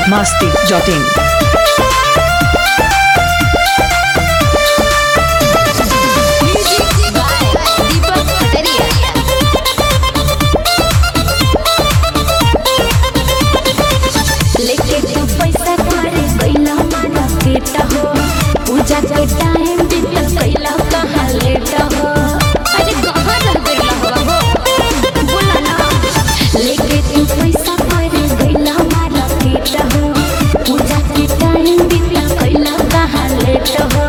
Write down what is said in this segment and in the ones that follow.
masti.in. दीपक कटरिया लेके तू पैसा करे कैला मारा केटा हो पूजा के टाइम बीत कैला कहाँ लेट हो अरे कहाँ रह गइला हो हो बोला ना लेके तू पैसा करे कैला मारा केटा हो पूजा के टाइम बीत कैला कहाँ लेट हो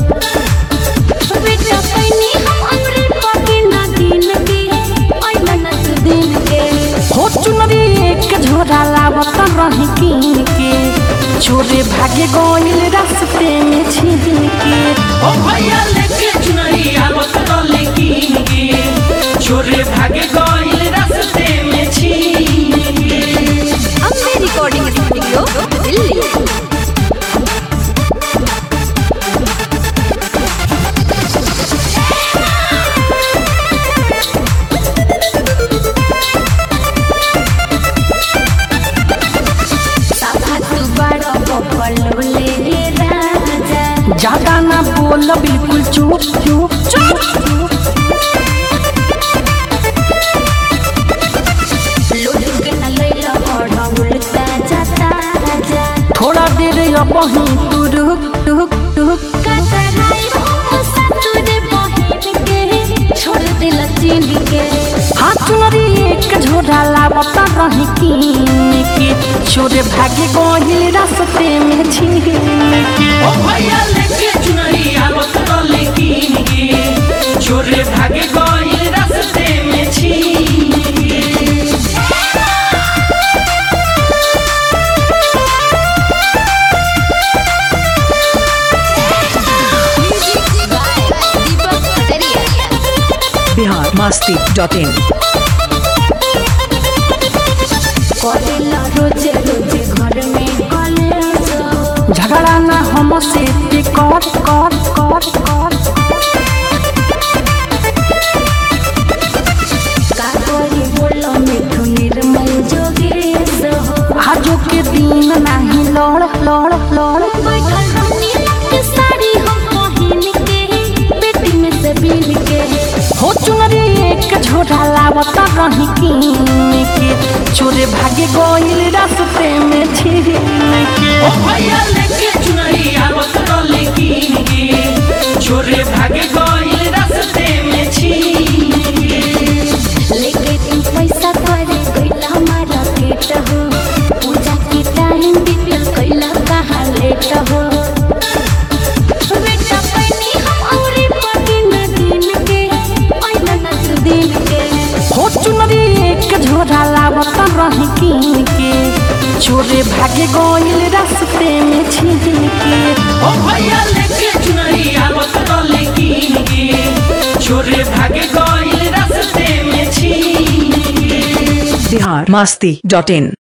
बेटा पैनी हम अमृत पाके ना दिन के ऐला ना तू दिन के हो चुनरी एक झोरा लावत रही कीन के छोरे भागे गइल रास्ते में छीन के ओ भैया लेके चुनरी आवत डले कीन के छोरे भागे गइल रास्ते में छीन के अम्बे रिकॉर्डिंग स्टूडियो दिल्ली साफा तू बड़ा बबल ले राजा ज्यादा ना बोल बिल्कुल चुप चुप चुप चुप लोड के न लैला बड़ा उल्टा जाता राजा थोड़ा देर अब ही तू रुक रुक रुक कतराई हो ससुर बहिन के छोड़ दिल चीन के हाँ चुनरी एक झोरा लावत रही कीन के छोरे भागे गइल रास्ते में छीन के ओ भैया लेके चुनरी आवत डले कीन के छोरे भागे गइल रास्ते में छीन के दीपक कटरिया Bihar masti.in. करेला रोजे रोजे घर में कलेश झगड़ा ना हमसे ते कर कर कर कर का करी बोलो मिठू निर्मल जोगेश हो आजो के दिन नाही लड़ लड़ लड़ बैठल रहनी के साड़ी हम पहिन के बेटी में से बिन के हो चुनरी एक झोरा लावत रही कीन के छोरे भागे गइल रास्ते में छीन के ओ भैया लेके चुनरी आवत डले कीन के छोरे भागे गइल रास्ते में छीन के लेके तू पैसा करे कैला हमारा केट हो पूजा के टाइम बीतल कैला कहाँ लेट हो बेटा पैनी हम औरे पके न दिन के ऐला न तू दिन के हो चुनरी एक झोरा लावत रही कीन के छोरे भागे गइल रास्ते में छीन के ओ भैया लेके चुनरी आवत डले कीन के छोरे भागे गइल रास्ते में छीन के Bihar masti.in.